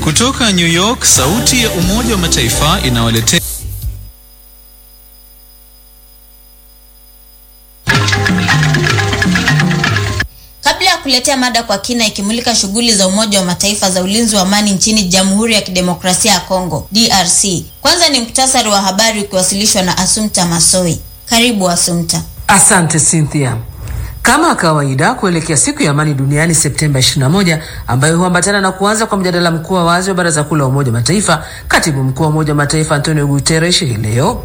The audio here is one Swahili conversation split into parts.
Kutoka New York, sauti ya Umoja wa Mataifa inawaletea Kabla ya kuletea mada kwa kina ikimulika shughuli za Umoja wa Mataifa za ulinzi wa amani nchini Jamhuri ya Kidemokrasia ya Kongo DRC, kwanza ni muktasari wa habari ukiwasilishwa na Asumta Masoi. Karibu Asumta. Asante Cynthia. Kama kawaida kuelekea siku ya amani duniani Septemba 21 ambayo huambatana na kuanza kwa mjadala mkuu wa wazi wa Baraza Kuu la Umoja wa Mataifa, katibu mkuu wa Umoja wa Mataifa Antonio Guterres hii leo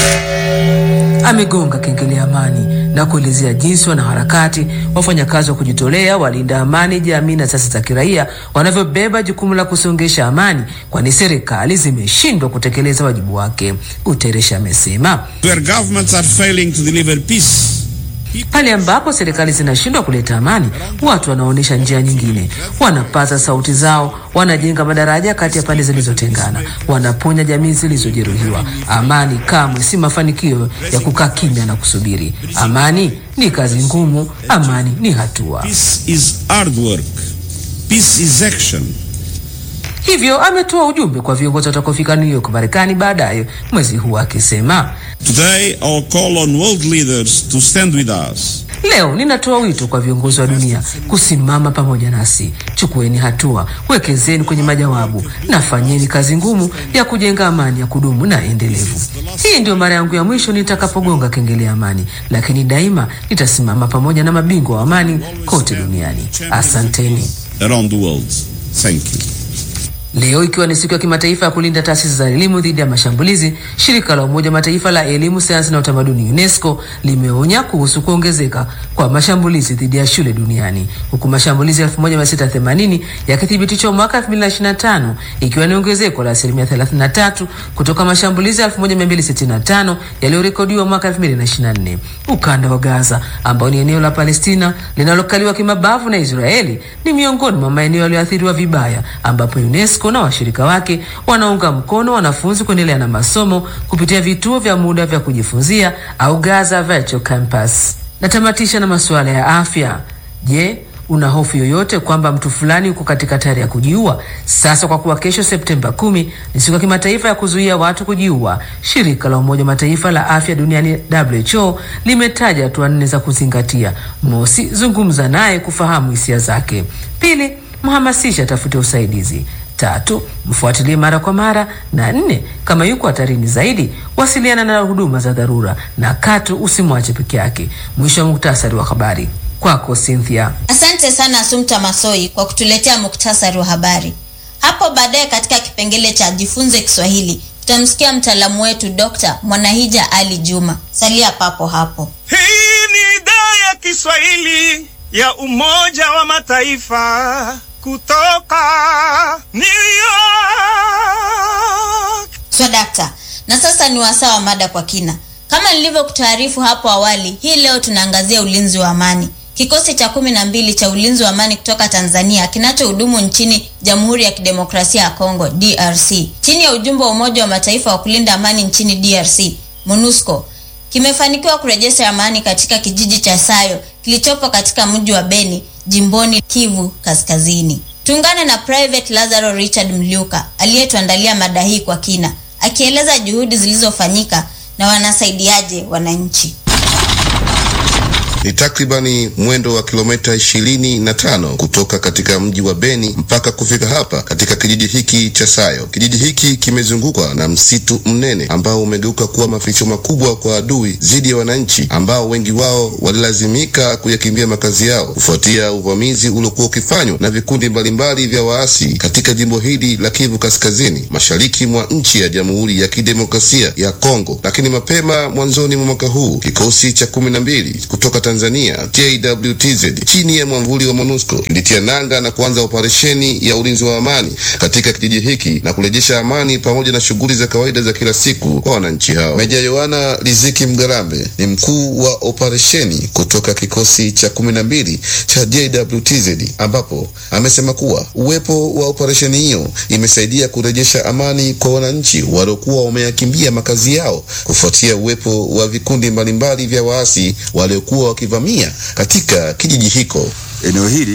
amegonga kengele ya amani na kuelezea jinsi wanaharakati, wafanyakazi wa kujitolea, walinda amani, jamii na taasisi za kiraia wanavyobeba jukumu la kusongesha amani, kwani serikali zimeshindwa kutekeleza wajibu wake. Guterres amesema Where governments are failing to deliver peace, pale ambapo serikali zinashindwa kuleta amani, watu wanaonyesha njia nyingine, wanapaza sauti zao, wanajenga madaraja kati ya pande zilizotengana, wanaponya jamii zilizojeruhiwa. Amani kamwe si mafanikio ya kukaa kimya na kusubiri. Amani ni kazi ngumu, amani ni hatua. peace is hard work. Peace is action. Hivyo ametoa ujumbe kwa viongozi watakaofika New York, Marekani baadaye mwezi huu akisema, Today, our call on world leaders to stand with us. Leo ninatoa wito kwa viongozi wa dunia kusimama pamoja nasi. Chukueni hatua, wekezeni kwenye majawabu na fanyeni kazi ngumu ya kujenga amani ya kudumu na endelevu. Hii ndio mara yangu ya mwisho nitakapogonga kengele ya amani, lakini daima nitasimama pamoja na mabingwa wa amani kote duniani. Asanteni. around the world. Thank you. Leo ikiwa ni siku ya kimataifa ya kulinda taasisi za elimu dhidi ya mashambulizi, shirika la Umoja wa Mataifa la elimu, sayansi na utamaduni UNESCO limeonya kuhusu kuongezeka kwa mashambulizi dhidi ya shule duniani, huku mashambulizi 1680 yakithibitishwa mwaka 2025 ikiwa ni ongezeko la asilimia 33 kutoka mashambulizi 1265 yaliyorekodiwa mwaka 2024. Ukanda wa Gaza ambao ni eneo la Palestina linalokaliwa kimabavu na Israeli ni miongoni mwa maeneo yaliyoathiriwa vibaya ambapo UNESCO na washirika wake wanaunga mkono wanafunzi kuendelea na masomo kupitia vituo vya muda vya kujifunzia au Gaza Virtual Campus. Natamatisha na masuala ya afya. Je, una hofu yoyote kwamba mtu fulani yuko katika hatari ya kujiua? Sasa kwa kuwa kesho Septemba kumi ni siku ya kimataifa ya kuzuia watu kujiua, shirika la Umoja wa Mataifa la afya duniani WHO limetaja hatua nne za kuzingatia. Mosi, zungumza naye kufahamu hisia zake. Pili, mhamasisha atafute usaidizi. Tatu, mfuatilie mara kwa mara, na nne, kama yuko hatarini zaidi, wasiliana na huduma za dharura, na katu, usimwache peke yake. Mwisho wa muktasari wa habari kwako Cynthia. Asante sana Asumta Masoi kwa kutuletea muktasari wa habari. Hapo baadaye katika kipengele cha jifunze Kiswahili tutamsikia mtaalamu wetu Dr. Mwanahija Ali Juma. Salia papo hapo. Hii ni idhaa ya Kiswahili ya Umoja wa Mataifa kutoka New York. Swadakta. Na sasa ni wasaa wa mada kwa kina. Kama nilivyokutaarifu hapo awali, hii leo tunaangazia ulinzi wa amani. Kikosi cha kumi na mbili cha ulinzi wa amani kutoka Tanzania kinachohudumu nchini Jamhuri ya Kidemokrasia ya Kongo DRC chini ya ujumbe wa Umoja wa Mataifa wa kulinda amani nchini DRC MONUSCO kimefanikiwa kurejesha amani katika kijiji cha Sayo kilichopo katika mji wa Beni jimboni Kivu Kaskazini. Tuungane na Private Lazaro Richard Mliuka aliyetuandalia mada hii kwa kina, akieleza juhudi zilizofanyika na wanasaidiaje wananchi. Ni takribani mwendo wa kilomita ishirini na tano kutoka katika mji wa Beni mpaka kufika hapa katika kijiji hiki cha Sayo. Kijiji hiki kimezungukwa na msitu mnene ambao umegeuka kuwa maficho makubwa kwa adui dhidi ya wananchi ambao wengi wao walilazimika kuyakimbia makazi yao kufuatia uvamizi uliokuwa ukifanywa na vikundi mbalimbali vya waasi katika jimbo hili la Kivu Kaskazini, mashariki mwa nchi ya Jamhuri ya Kidemokrasia ya Kongo. Lakini mapema mwanzoni mwa mwaka huu kikosi cha kumi na mbili kutoka Tanzania JWTZ chini ya mwamvuli wa MONUSCO kilitia nanga na kuanza operesheni ya ulinzi wa amani katika kijiji hiki na kurejesha amani pamoja na shughuli za kawaida za kila siku kwa wananchi hao. Meja Yohana Riziki Mgarambe ni mkuu wa operesheni kutoka kikosi cha kumi na mbili cha JWTZ ambapo amesema kuwa uwepo wa operesheni hiyo imesaidia kurejesha amani kwa wananchi waliokuwa wameyakimbia makazi yao kufuatia uwepo wa vikundi mbalimbali vya waasi waliokuwa wakivamia katika kijiji hiko. Eneo hili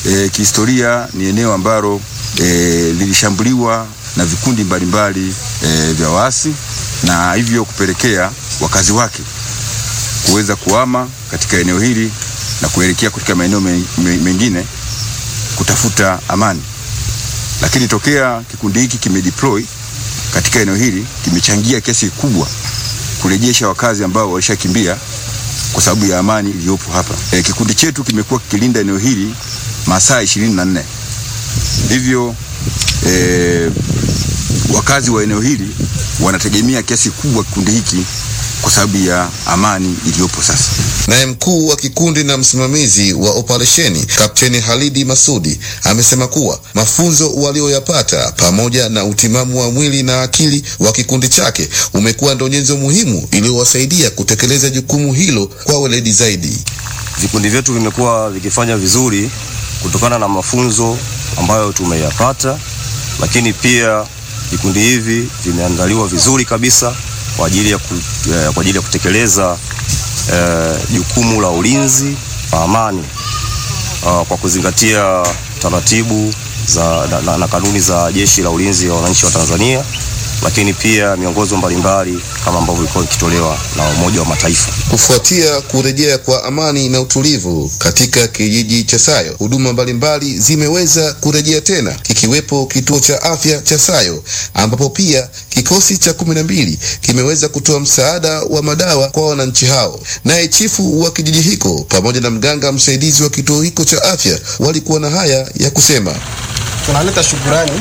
E, kihistoria ni eneo ambalo e, lilishambuliwa na vikundi mbalimbali e, vya waasi na hivyo kupelekea wakazi wake kuweza kuhama katika eneo hili na kuelekea katika maeneo me, me, mengine kutafuta amani. Lakini tokea kikundi hiki kimedeploy katika eneo hili kimechangia kiasi kikubwa kurejesha wakazi ambao walishakimbia kwa sababu ya amani iliyopo hapa. E, kikundi chetu kimekuwa kikilinda eneo hili masaa ishirini na nne. Hivyo e, wakazi wa eneo hili wanategemea kiasi kubwa kikundi hiki kwa sababu ya amani iliyopo sasa. Naye mkuu wa kikundi na msimamizi wa operesheni Kapteni Halidi Masudi amesema kuwa mafunzo walioyapata pamoja na utimamu wa mwili na akili wa kikundi chake umekuwa ndo nyenzo muhimu iliyowasaidia kutekeleza jukumu hilo kwa weledi zaidi. Vikundi vyetu vimekuwa vikifanya vizuri kutokana na mafunzo ambayo tumeyapata, lakini pia vikundi hivi vimeandaliwa vizuri kabisa kwa ajili ya, ku, eh, kwa ajili ya kutekeleza jukumu eh, la ulinzi wa amani uh, kwa kuzingatia taratibu za, na, na, na kanuni za Jeshi la Ulinzi wa Wananchi wa Tanzania, lakini pia miongozo mbalimbali kama ambavyo ilikuwa ikitolewa na Umoja wa Mataifa. Kufuatia kurejea kwa amani na utulivu katika kijiji cha Sayo, huduma mbalimbali zimeweza kurejea tena, kikiwepo kituo cha afya cha Sayo ambapo pia kikosi cha kumi na mbili kimeweza kutoa msaada wa madawa kwa wananchi hao. Naye chifu wa kijiji hiko pamoja na mganga msaidizi wa kituo hiko cha afya walikuwa na haya ya kusema. Tunaleta shukurani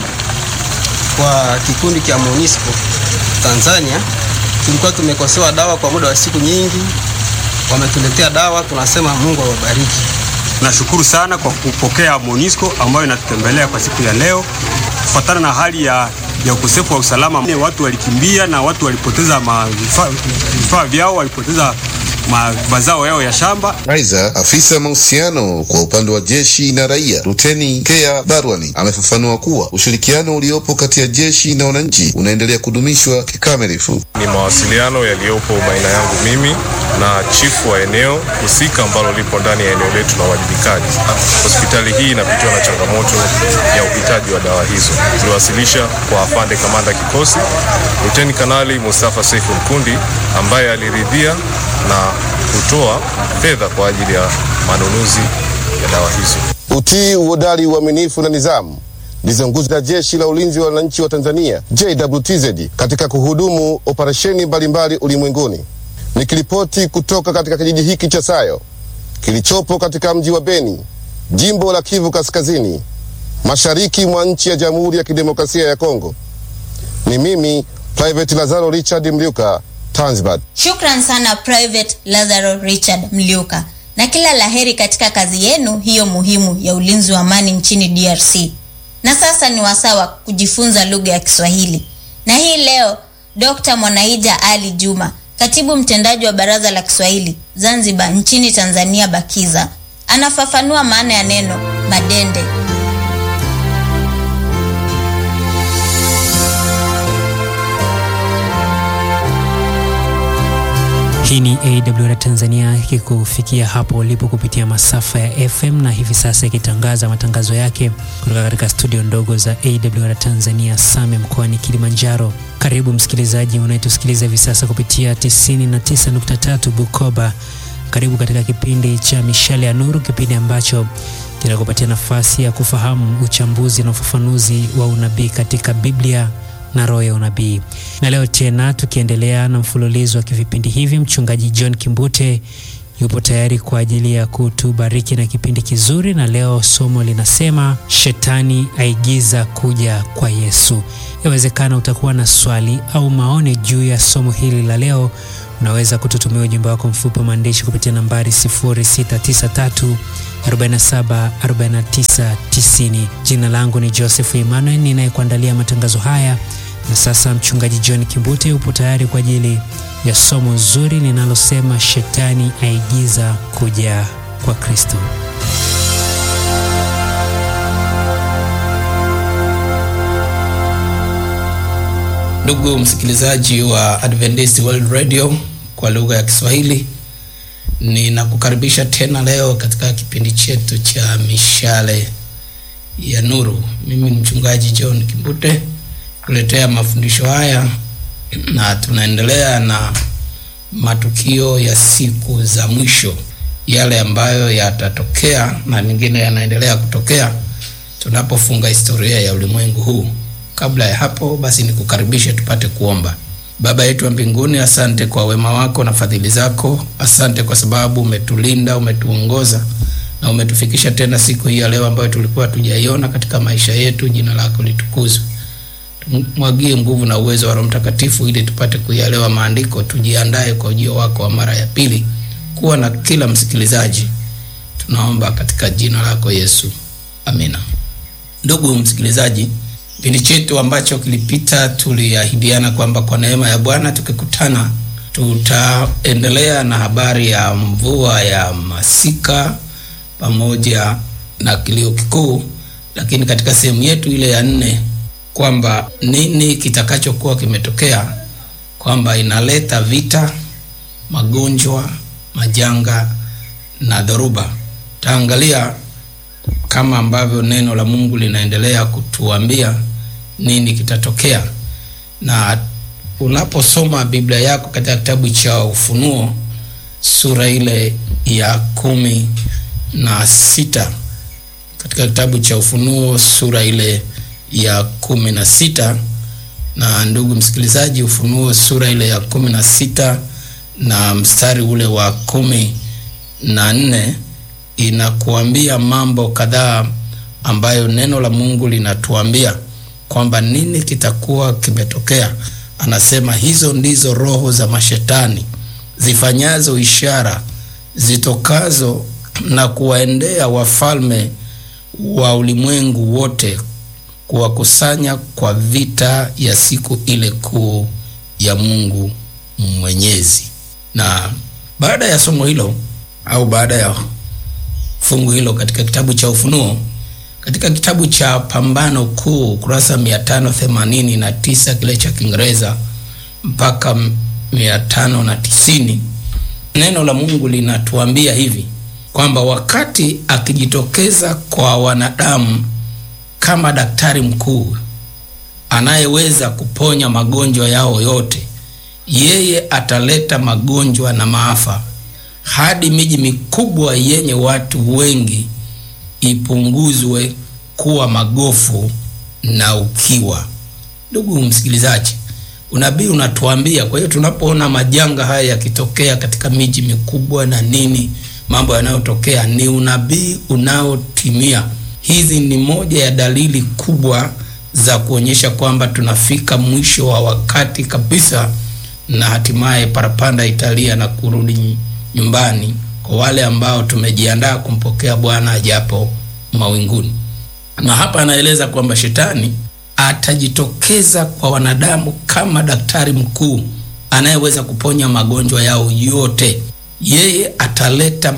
kwa kikundi cha MONUSCO Tanzania. Tulikuwa tumekosewa dawa kwa muda wa siku nyingi, wametuletea dawa, tunasema Mungu awabariki. Tunashukuru sana kwa kupokea MONUSCO ambayo inatutembelea kwa siku ya leo. Kufuatana na hali ya, ya ukosefu wa usalama, watu walikimbia na watu walipoteza vifaa vyao, walipoteza mazao yao ya shamba. Aidha, afisa mahusiano kwa upande wa jeshi na raia Luteni Kea Barwani amefafanua kuwa ushirikiano uliopo kati ya jeshi na wananchi unaendelea kudumishwa kikamilifu. Ni mawasiliano yaliyopo baina yangu mimi na chifu wa eneo husika ambalo lipo ndani ya eneo letu la uwajibikaji. Hospitali hii inapitiwa na changamoto ya uhitaji wa dawa hizo. Tuliwasilisha kwa afande kamanda kikosi Luteni Kanali Mustafa Seifu Mkundi ambaye aliridhia na kutoa fedha kwa ajili ya manunuzi ya dawa hizo. Utii, uhodari, uaminifu na nidhamu ndizo nguzo za Jeshi la Ulinzi wa Wananchi wa Tanzania JWTZ katika kuhudumu operesheni mbalimbali ulimwenguni. Nikiripoti kutoka katika kijiji hiki cha Sayo kilichopo katika mji wa Beni, jimbo la Kivu Kaskazini, mashariki mwa nchi ya Jamhuri ya Kidemokrasia ya Kongo, ni mimi Private Lazaro Richard Mliuka, Tanzbat. Shukran sana Private Lazaro Richard Mliuka, na kila laheri katika kazi yenu hiyo muhimu ya ulinzi wa amani nchini DRC. Na sasa ni wasaa wa kujifunza lugha ya Kiswahili, na hii leo Dr. Mwanaija Ali Juma, katibu mtendaji wa Baraza la Kiswahili Zanzibar nchini Tanzania BAKIZA, anafafanua maana ya neno madende. Hii ni AWR Tanzania ikikufikia hapo ulipo kupitia masafa ya FM na hivi sasa ikitangaza matangazo yake kutoka katika studio ndogo za AWR Tanzania Same mkoani Kilimanjaro. Karibu msikilizaji unayetusikiliza hivi sasa kupitia 99.3 Bukoba. Karibu katika kipindi cha Mishale ya Nuru, kipindi ambacho kinakupatia nafasi ya kufahamu uchambuzi na ufafanuzi wa unabii katika Biblia na roho ya unabii. Na leo tena tukiendelea na mfululizo wa vipindi hivi, mchungaji John Kimbute yupo tayari kwa ajili ya kutubariki na kipindi kizuri, na leo somo linasema shetani aigiza kuja kwa Yesu. Yawezekana utakuwa na swali au maoni juu ya somo hili la leo. Unaweza kututumia ujumbe wako mfupi wa maandishi kupitia nambari 0693 47 49 90. Jina langu ni Joseph Emmanuel ninayekuandalia matangazo haya, na sasa mchungaji John Kimbute yupo tayari kwa ajili ya somo zuri linalosema shetani aigiza kuja kwa Kristo. Ndugu msikilizaji wa Adventist World Radio kwa lugha ya Kiswahili, Ninakukaribisha tena leo katika kipindi chetu cha mishale ya nuru. Mimi ni mchungaji John Kimbute kuletea mafundisho haya, na tunaendelea na matukio ya siku za mwisho, yale ambayo yatatokea na mengine yanaendelea kutokea tunapofunga historia ya ulimwengu huu. Kabla ya hapo, basi nikukaribishe tupate kuomba. Baba yetu wa mbinguni, asante kwa wema wako na fadhili zako. Asante kwa sababu umetulinda, umetuongoza na umetufikisha tena siku hii ya leo ambayo tulikuwa tujaiona katika maisha yetu. Jina lako litukuzwe. Tumwagie nguvu na uwezo wa Roho Mtakatifu ili tupate kuyaelewa maandiko, tujiandae kwa ujio wako wa mara ya pili. Kuwa na kila msikilizaji, tunaomba katika jina lako Yesu, amina. Ndugu msikilizaji, kipindi chetu ambacho kilipita tuliahidiana kwamba kwa neema ya Bwana tukikutana tutaendelea na habari ya mvua ya masika pamoja na kilio kikuu, lakini katika sehemu yetu ile ya nne kwamba nini kitakachokuwa kimetokea, kwamba inaleta vita, magonjwa, majanga na dhoruba. Taangalia kama ambavyo neno la Mungu linaendelea kutuambia nini kitatokea. Na unaposoma Biblia yako katika kitabu cha Ufunuo sura ile ya kumi na sita katika kitabu cha Ufunuo sura ile ya kumi na sita na ndugu msikilizaji, Ufunuo sura ile ya kumi na sita na mstari ule wa kumi na nne inakuambia mambo kadhaa ambayo neno la Mungu linatuambia kwamba nini kitakuwa kimetokea. Anasema hizo ndizo roho za mashetani zifanyazo ishara zitokazo na kuwaendea wafalme wa ulimwengu wote kuwakusanya kwa vita ya siku ile kuu ya Mungu Mwenyezi. Na baada ya somo hilo au baada ya fungu hilo katika kitabu cha Ufunuo, katika kitabu cha Pambano Kuu kurasa mia tano themanini na tisa kile cha Kiingereza mpaka mia tano na tisini neno la Mungu linatuambia hivi kwamba wakati akijitokeza kwa wanadamu kama daktari mkuu anayeweza kuponya magonjwa yao yote, yeye ataleta magonjwa na maafa hadi miji mikubwa yenye watu wengi ipunguzwe kuwa magofu na ukiwa. Ndugu msikilizaji, unabii unatuambia. Kwa hiyo tunapoona majanga haya yakitokea katika miji mikubwa na nini, mambo yanayotokea ni unabii unaotimia. Hizi ni moja ya dalili kubwa za kuonyesha kwamba tunafika mwisho wa wakati kabisa, na hatimaye parapanda italia na kurudi nyumbani kwa wale ambao tumejiandaa kumpokea Bwana ajapo mawinguni. Na hapa anaeleza kwamba shetani atajitokeza kwa wanadamu kama daktari mkuu anayeweza kuponya magonjwa yao yote. Yeye ataleta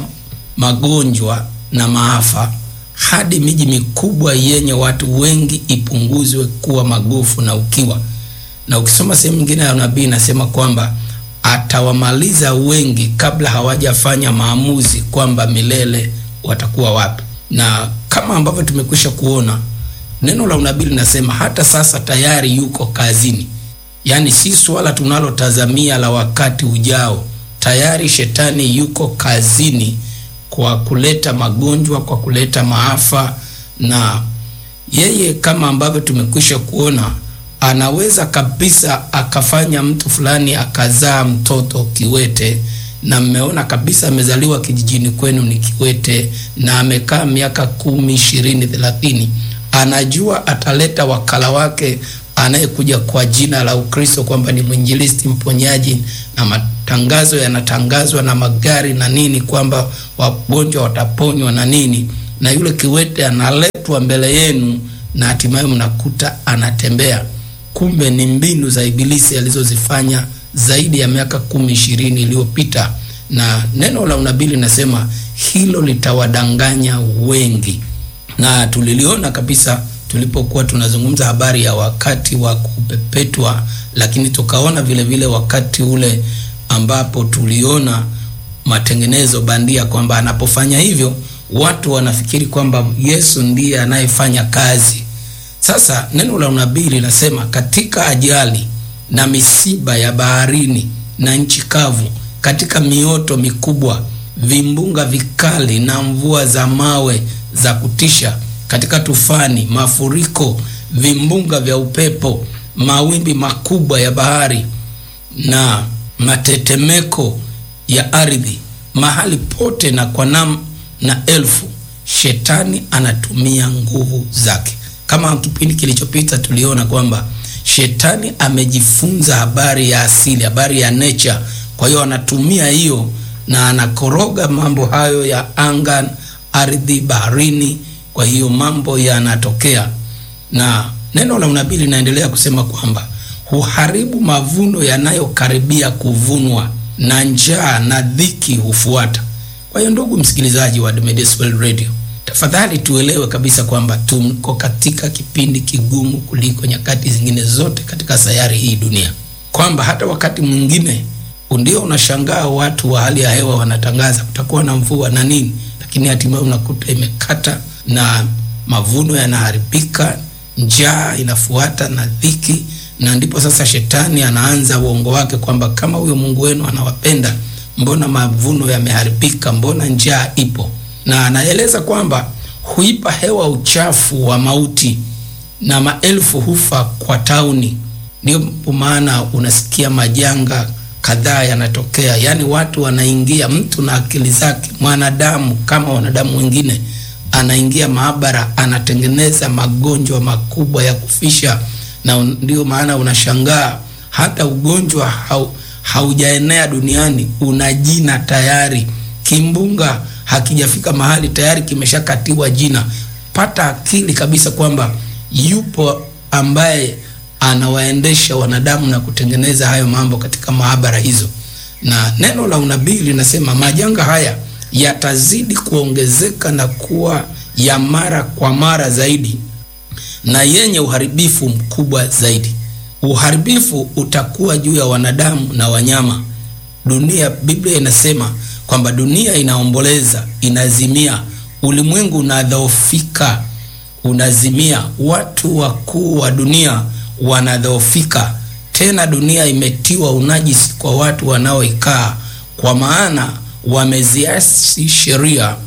magonjwa na maafa hadi miji mikubwa yenye watu wengi ipunguzwe kuwa magofu na ukiwa. Na ukisoma sehemu nyingine ya nabii inasema kwamba atawamaliza wengi kabla hawajafanya maamuzi kwamba milele watakuwa wapi. Na kama ambavyo tumekwisha kuona, neno la unabii linasema hata sasa tayari yuko kazini. Yaani si swala tunalotazamia la wakati ujao, tayari shetani yuko kazini kwa kuleta magonjwa, kwa kuleta maafa, na yeye kama ambavyo tumekwisha kuona anaweza kabisa akafanya mtu fulani akazaa mtoto kiwete, na mmeona kabisa amezaliwa kijijini kwenu ni kiwete, na amekaa miaka kumi, ishirini, thelathini. Anajua ataleta wakala wake anayekuja kwa jina la Ukristo kwamba ni mwinjilisti, mponyaji, na matangazo yanatangazwa na magari na nini, kwamba wagonjwa wataponywa na nini, na yule kiwete analetwa mbele yenu, na hatimaye mnakuta anatembea kumbe ni mbinu za Ibilisi alizozifanya zaidi ya miaka kumi ishirini iliyopita, na neno la unabii linasema hilo litawadanganya wengi, na tuliliona kabisa tulipokuwa tunazungumza habari ya wakati wa kupepetwa, lakini tukaona vile vile wakati ule ambapo tuliona matengenezo bandia, kwamba anapofanya hivyo watu wanafikiri kwamba Yesu ndiye anayefanya kazi. Sasa neno la unabii linasema katika ajali na misiba ya baharini na nchi kavu, katika mioto mikubwa, vimbunga vikali na mvua za mawe za kutisha, katika tufani, mafuriko, vimbunga vya upepo, mawimbi makubwa ya bahari na matetemeko ya ardhi, mahali pote na kwa nam na elfu, shetani anatumia nguvu zake. Kama kipindi kilichopita tuliona kwamba shetani amejifunza habari ya asili, habari ya nature. Kwa hiyo anatumia hiyo na anakoroga mambo hayo ya anga, ardhi, baharini. Kwa hiyo mambo yanatokea, na neno la unabii linaendelea kusema kwamba huharibu mavuno yanayokaribia kuvunwa na njaa na dhiki hufuata. Kwa hiyo ndugu msikilizaji wa Adventist World Radio, tafadhali tuelewe kabisa kwamba tuko katika kipindi kigumu kuliko nyakati zingine zote katika sayari hii dunia, kwamba hata wakati mwingine ndio unashangaa watu wa hali ya hewa wanatangaza kutakuwa na mvua na nini, lakini hatimaye unakuta imekata na mavuno yanaharibika, njaa inafuata na dhiki, na ndipo sasa shetani anaanza uongo wake kwamba kama huyo Mungu wenu anawapenda, mbona mavuno yameharibika? Mbona njaa ipo? Na anaeleza kwamba huipa hewa uchafu wa mauti na maelfu hufa kwa tauni. Ndio maana unasikia majanga kadhaa yanatokea, yaani watu wanaingia, mtu na akili zake, mwanadamu kama wanadamu wengine, anaingia maabara, anatengeneza magonjwa makubwa ya kufisha, na ndio maana unashangaa hata ugonjwa hau, haujaenea duniani, una jina tayari. Kimbunga hakijafika mahali tayari kimeshakatiwa jina. Pata akili kabisa kwamba yupo ambaye anawaendesha wanadamu na kutengeneza hayo mambo katika maabara hizo, na neno la unabii linasema majanga haya yatazidi kuongezeka na kuwa ya mara kwa mara zaidi na yenye uharibifu mkubwa zaidi. Uharibifu utakuwa juu ya wanadamu na wanyama. Dunia, Biblia inasema kwamba dunia inaomboleza, inazimia, ulimwengu unadhoofika, unazimia, watu wakuu wa dunia wanadhoofika. Tena dunia imetiwa unajisi kwa watu wanaoikaa, kwa maana wameziasi sheria,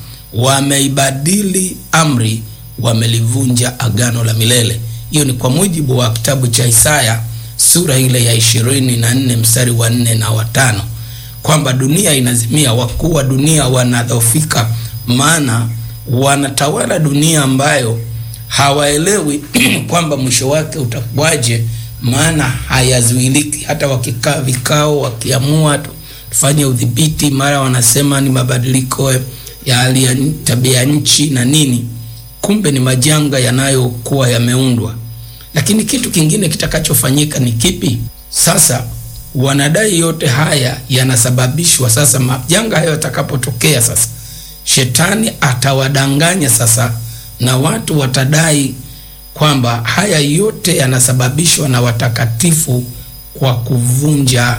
wameibadili amri, wamelivunja agano la milele. Hiyo ni kwa mujibu wa kitabu cha Isaya sura ile ya ishirini na nne mstari wa nne na watano kwamba dunia inazimia, wakuu wa dunia wanadhoofika, maana wanatawala dunia ambayo hawaelewi kwamba mwisho wake utakuwaje, maana hayazuiliki. Hata wakikaa vikao, wakiamua tufanye udhibiti, mara wanasema ni mabadiliko ya hali ya tabia nchi na nini, kumbe ni majanga yanayokuwa yameundwa. Lakini kitu kingine kitakachofanyika ni kipi? Sasa wanadai yote haya yanasababishwa sasa, majanga hayo yatakapotokea, sasa shetani atawadanganya sasa na watu watadai kwamba haya yote yanasababishwa na watakatifu kwa kuvunja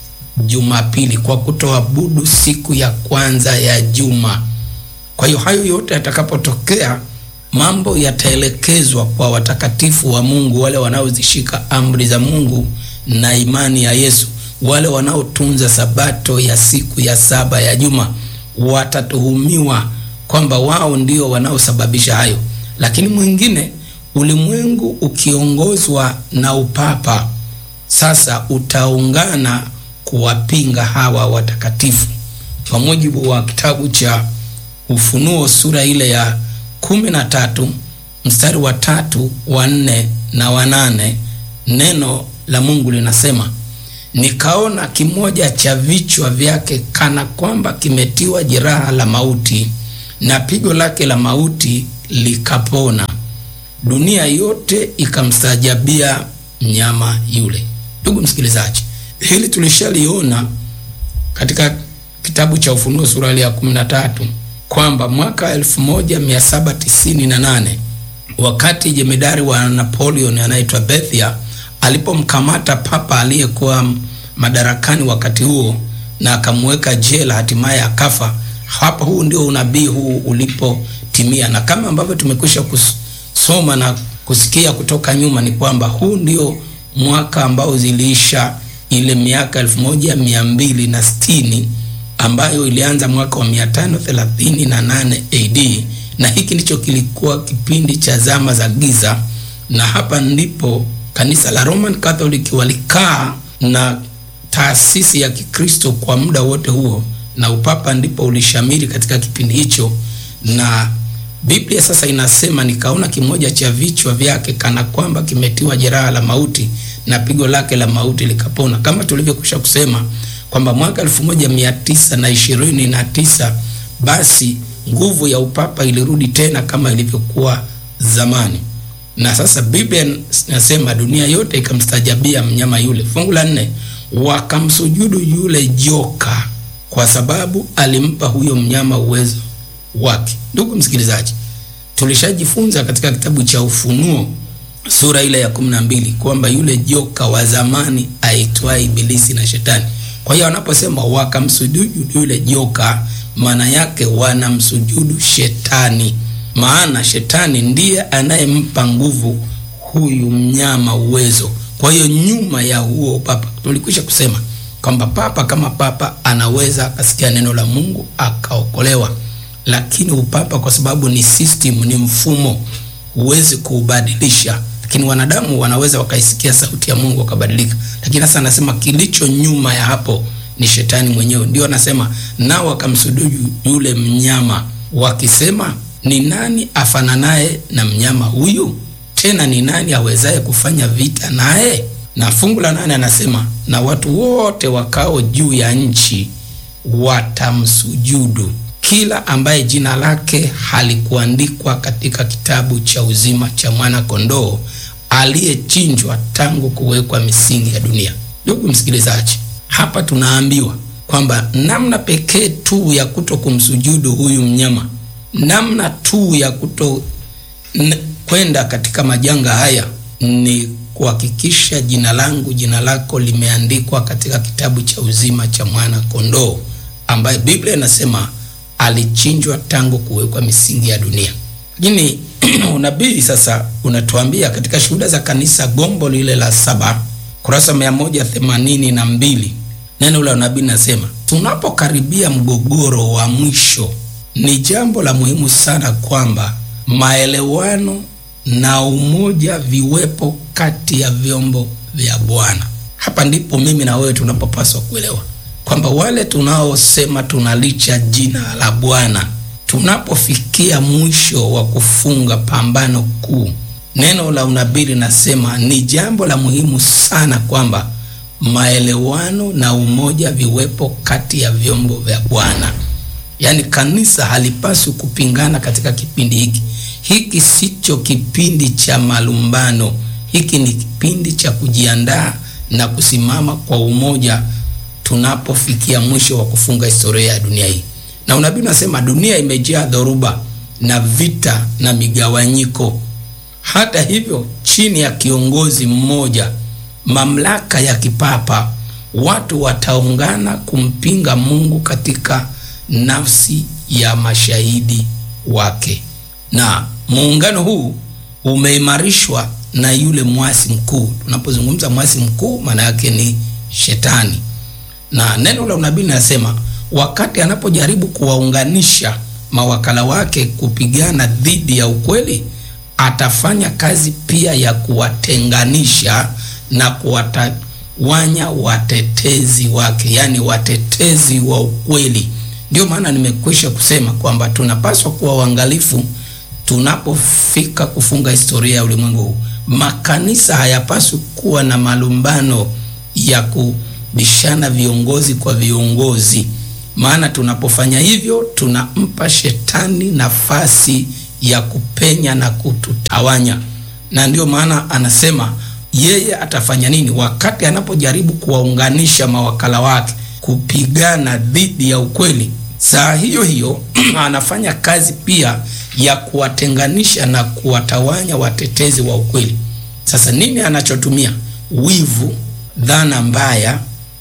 Jumapili, kwa kutoabudu siku ya kwanza ya juma. Kwa hiyo hayo yote yatakapotokea, mambo yataelekezwa kwa watakatifu wa Mungu, wale wanaozishika amri za Mungu na imani ya Yesu, wale wanaotunza sabato ya siku ya saba ya juma, watatuhumiwa kwamba wao ndio wanaosababisha hayo. Lakini mwingine, ulimwengu ukiongozwa na upapa sasa utaungana kuwapinga hawa watakatifu. Kwa mujibu wa kitabu cha Ufunuo sura ile ya kumi na tatu mstari wa tatu wa nne na wa nane neno la Mungu linasema nikaona kimoja cha vichwa vyake kana kwamba kimetiwa jeraha la mauti na pigo lake la mauti likapona. Dunia yote ikamstajabia mnyama yule. Ndugu msikilizaji, hili tulishaliona katika kitabu cha Ufunuo sura ya 13 kwamba mwaka 1798 wakati jemedari wa Napoleon anaitwa Bethia alipomkamata papa aliyekuwa madarakani wakati huo na akamweka jela, hatimaye akafa. Hapa huu ndio unabii huu ulipotimia, na kama ambavyo tumekwisha kusoma na kusikia kutoka nyuma, ni kwamba huu ndio mwaka ambao ziliisha ile miaka elfu moja mia mbili na sitini ambayo ilianza mwaka wa mia tano thelathini na nane AD, na hiki ndicho kilikuwa kipindi cha zama za giza, na hapa ndipo kanisa la Roman Catholic walikaa na taasisi ya Kikristo kwa muda wote huo, na upapa ndipo ulishamiri katika kipindi hicho. Na Biblia sasa inasema, nikaona kimoja cha vichwa vyake kana kwamba kimetiwa jeraha la mauti, na pigo lake la mauti likapona, kama tulivyokwisha kusema kwamba mwaka elfu moja mia tisa na ishirini na tisa basi nguvu ya upapa ilirudi tena kama ilivyokuwa zamani na sasa Biblia inasema dunia yote ikamstajabia mnyama yule. Fungu la nne, wakamsujudu yule joka kwa sababu alimpa huyo mnyama uwezo wake. Ndugu msikilizaji, tulishajifunza katika kitabu cha Ufunuo sura ile ya kumi na mbili kwamba yule joka wa zamani aitwaye Ibilisi na Shetani. Kwa hiyo wanaposema wakamsujudu yule joka, maana yake wanamsujudu Shetani maana shetani ndiye anayempa nguvu huyu mnyama uwezo. Kwa hiyo nyuma ya huo papa, tulikwisha kusema kwamba papa kama papa anaweza akasikia neno la Mungu akaokolewa, lakini upapa kwa sababu ni system, ni mfumo, huwezi kuubadilisha. Lakini wanadamu wanaweza wakaisikia sauti ya Mungu wakabadilika. Lakini sasa anasema kilicho nyuma ya hapo ni shetani mwenyewe. Ndio anasema nao wakamsujudu yule mnyama wakisema ni nani afananaye na mnyama huyu? Tena ni nani awezaye kufanya vita naye? Na fungu la nane anasema na watu wote wakao juu ya nchi watamsujudu, kila ambaye jina lake halikuandikwa katika kitabu cha uzima cha mwana kondoo aliyechinjwa tangu kuwekwa misingi ya dunia. Ndugu msikilizaji, hapa tunaambiwa kwamba namna pekee tu ya kuto kumsujudu huyu mnyama namna tu ya kuto kwenda katika majanga haya ni kuhakikisha jina langu jina lako limeandikwa katika kitabu cha uzima cha mwana kondoo ambaye Biblia inasema alichinjwa tangu kuwekwa misingi ya dunia. Lakini unabii sasa unatuambia katika shuhuda za kanisa gombo lile la saba kurasa mia moja themanini na mbili neno la unabii nasema tunapokaribia mgogoro wa mwisho ni jambo la muhimu sana kwamba maelewano na umoja viwepo kati ya vyombo vya Bwana. Hapa ndipo mimi na wewe tunapopaswa kuelewa kwamba wale tunaosema tunalicha jina la Bwana, tunapofikia mwisho wa kufunga pambano kuu, neno la unabii linasema ni jambo la muhimu sana kwamba maelewano na umoja viwepo kati ya vyombo vya Bwana. Yaani kanisa halipaswi kupingana katika kipindi hiki. Hiki sicho kipindi cha malumbano, hiki ni kipindi cha kujiandaa na kusimama kwa umoja tunapofikia mwisho wa kufunga historia ya dunia hii. Na unabii unasema dunia imejaa dhoruba na vita na migawanyiko. Hata hivyo, chini ya kiongozi mmoja, mamlaka ya kipapa, watu wataungana kumpinga Mungu katika nafsi ya mashahidi wake. Na muungano huu umeimarishwa na yule mwasi mkuu. Tunapozungumza mwasi mkuu, maana yake ni Shetani, na neno la unabii linasema wakati anapojaribu kuwaunganisha mawakala wake kupigana dhidi ya ukweli, atafanya kazi pia ya kuwatenganisha na kuwatawanya watetezi wake, yaani watetezi wa ukweli. Ndio maana nimekwisha kusema kwamba tunapaswa kuwa uangalifu tunapofika kufunga historia ya ulimwengu huu. Makanisa hayapaswi kuwa na malumbano ya kubishana viongozi kwa viongozi, maana tunapofanya hivyo tunampa shetani nafasi ya kupenya na kututawanya. Na ndio maana anasema yeye atafanya nini wakati anapojaribu kuwaunganisha mawakala wake kupigana dhidi ya ukweli. Saa hiyo hiyo anafanya kazi pia ya kuwatenganisha na kuwatawanya watetezi wa ukweli. Sasa nini anachotumia? Wivu, dhana mbaya,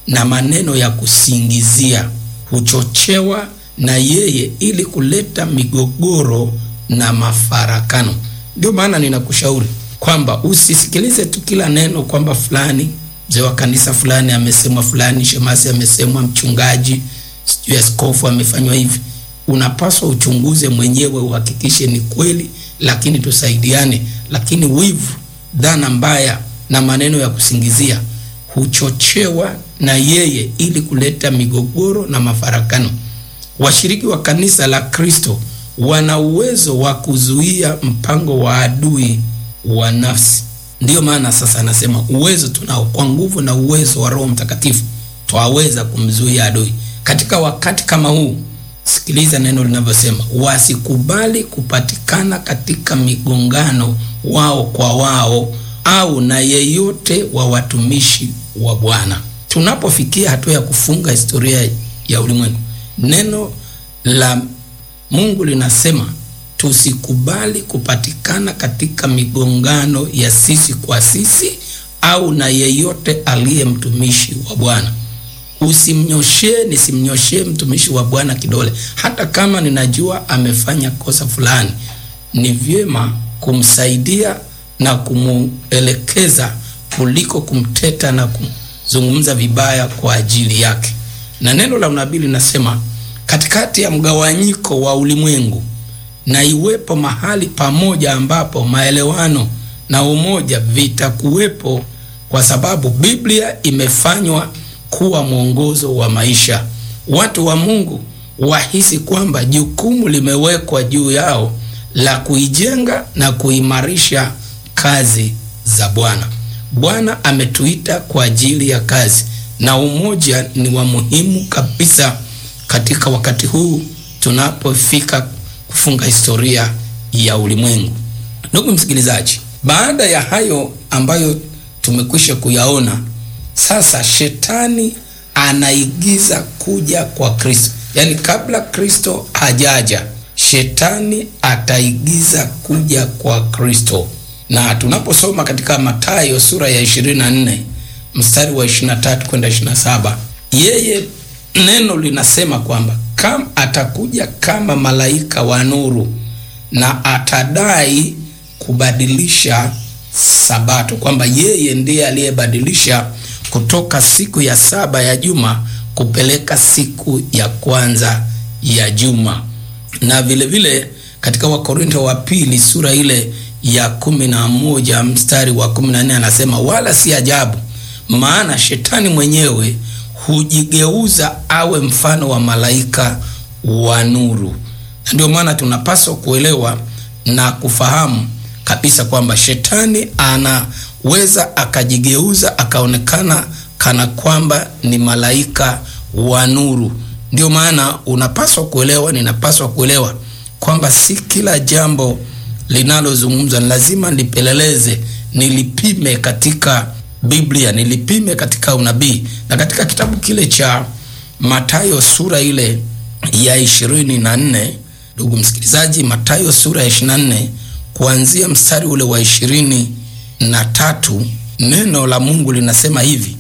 na maneno ya kusingizia huchochewa na yeye ili kuleta migogoro na mafarakano. Ndio maana ninakushauri kwamba usisikilize tu kila neno kwamba fulani mzee wa kanisa fulani amesemwa, fulani shemasi amesemwa, mchungaji sijui askofu amefanywa hivi. Unapaswa uchunguze mwenyewe, uhakikishe ni kweli, lakini tusaidiane. Lakini wivu, dhana mbaya na maneno ya kusingizia huchochewa na yeye ili kuleta migogoro na mafarakano. Washiriki wa kanisa la Kristo wana uwezo wa kuzuia mpango wa adui wa nafsi. Ndiyo maana sasa anasema uwezo tunao, kwa nguvu na uwezo wa Roho Mtakatifu twaweza kumzuia adui. Katika wakati kama huu, sikiliza neno linavyosema, wasikubali kupatikana katika migongano wao kwa wao au na yeyote wa watumishi wa Bwana. Tunapofikia hatua ya kufunga historia ya ulimwengu, neno la Mungu linasema tusikubali kupatikana katika migongano ya sisi kwa sisi au na yeyote aliye mtumishi wa Bwana. Usimnyoshee, nisimnyoshee mtumishi wa Bwana kidole, hata kama ninajua amefanya kosa fulani. Ni vyema kumsaidia na kumuelekeza kuliko kumteta na kuzungumza vibaya kwa ajili yake. Na neno la unabii linasema katikati ya mgawanyiko wa ulimwengu na iwepo mahali pamoja ambapo maelewano na umoja vitakuwepo, kwa sababu Biblia imefanywa kuwa mwongozo wa maisha. Watu wa Mungu wahisi kwamba jukumu limewekwa juu yao la kuijenga na kuimarisha kazi za Bwana. Bwana ametuita kwa ajili ya kazi, na umoja ni wa muhimu kabisa katika wakati huu tunapofika kufunga historia ya ulimwengu. Ndugu msikilizaji, baada ya hayo ambayo tumekwisha kuyaona, sasa shetani anaigiza kuja kwa Kristo, yaani kabla Kristo hajaja, shetani ataigiza kuja kwa Kristo. Na tunaposoma katika Mathayo sura ya 24 mstari wa 23 kwenda 27, yeye neno linasema kwamba kama atakuja kama malaika wa nuru na atadai kubadilisha sabato, kwamba yeye ndiye aliyebadilisha kutoka siku ya saba ya juma kupeleka siku ya kwanza ya juma. Na vile vile katika Wakorinto wa pili sura ile ya kumi na moja mstari wa kumi na nne anasema wala si ajabu, maana shetani mwenyewe hujigeuza awe mfano wa malaika wa nuru. Na ndio maana tunapaswa kuelewa na kufahamu kabisa kwamba shetani anaweza akajigeuza akaonekana kana kwamba ni malaika wa nuru. Ndio maana unapaswa kuelewa, ninapaswa kuelewa kwamba si kila jambo linalozungumzwa lazima nilipeleleze, nilipime katika Biblia, nilipime katika unabii. Na katika kitabu kile cha Mathayo sura ile ya ishirini na nne ndugu msikilizaji, Mathayo sura ya ishirini na nne kuanzia mstari ule wa ishirini na tatu neno la Mungu linasema hivi: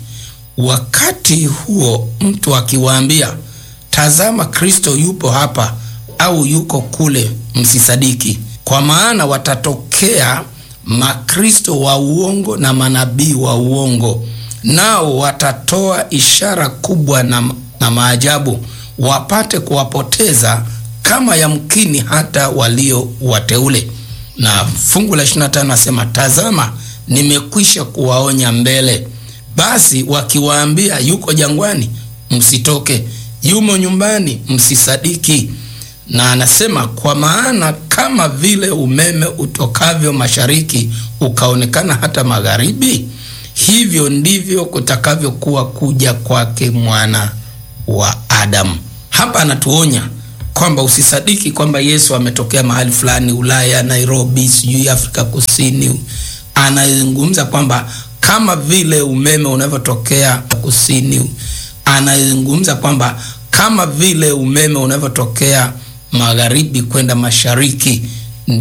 wakati huo mtu akiwaambia, tazama Kristo yupo hapa au yuko kule, msisadiki, kwa maana watatokea makristo wa uongo na manabii wa uongo, nao watatoa ishara kubwa na, na maajabu, wapate kuwapoteza kama yamkini hata walio wateule. Na fungu la 25 nasema, tazama nimekwisha kuwaonya mbele. Basi wakiwaambia yuko jangwani, msitoke, yumo nyumbani, msisadiki. Na anasema kwa maana kama vile umeme utokavyo mashariki ukaonekana hata magharibi, hivyo ndivyo kutakavyokuwa kuja kwake mwana wa Adamu. Hapa anatuonya kwamba usisadiki kwamba Yesu ametokea mahali fulani Ulaya, Nairobi, sijui Afrika Kusini. Anazungumza kwamba kama vile umeme unavyotokea kusini, anazungumza kwamba kama vile umeme unavyotokea magharibi kwenda mashariki